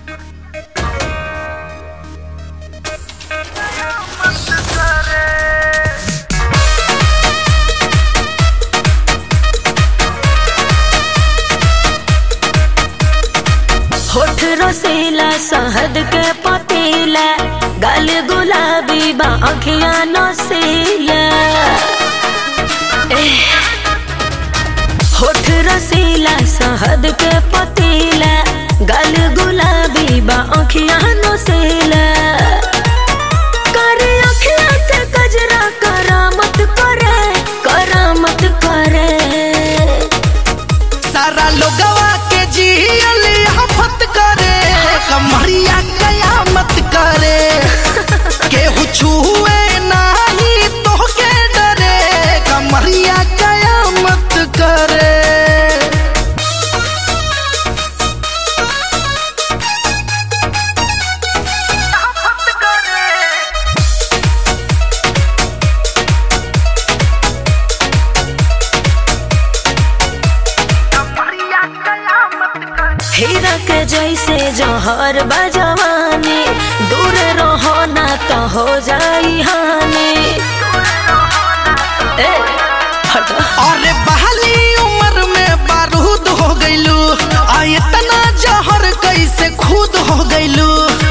होठ रसीला शहद के पतीला गल गुलाबी बा अखिया नसीला एह। होठ रसीला शहद के पतीला गल गुलाबी बा अखिया नसीला करे अखिया के कजरा करामत करे करामत करे सारा लोगवा के जियल हफत करे कमरिया कयामत करे केहू छुए नाही तोहके डरे कमरिया कयामत करे हीरा के जैसे जहर बजवानी दूर रहो ना तो हो जाई हानि ए, हटो। अरे बहाली उम्र में बारूद हो गइलू आ इतना जहर कैसे खुद हो गइलू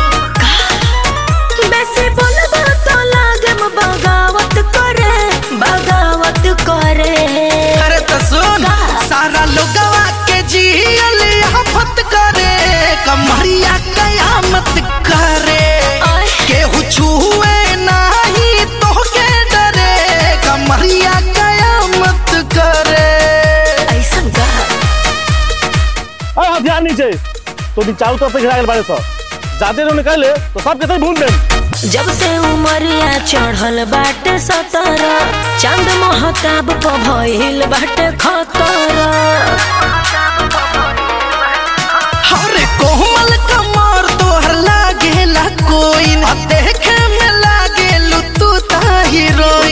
बेसी बोलबा तो लागम बगावत करे बगावत करे अरे तो सुन सारा लोगवा के जियल हफत करे कमरिया कयामत करे आय। केहू छुए नाही तोहके डरे कमरिया कयामत करे ऐसन का अरे हथियार नीचे तो दी चारों तरफ से घिरा गए बारे सब जाते रहो निकाले तो सब कहते भूल दें जब से उमरिया चढ़ल बाटे सतरा चांद महताब प भइल बाटे खतरा अरे कोमल कमर तोहर लागेला कोई न देखे में लागेलू तू ता हीरोइन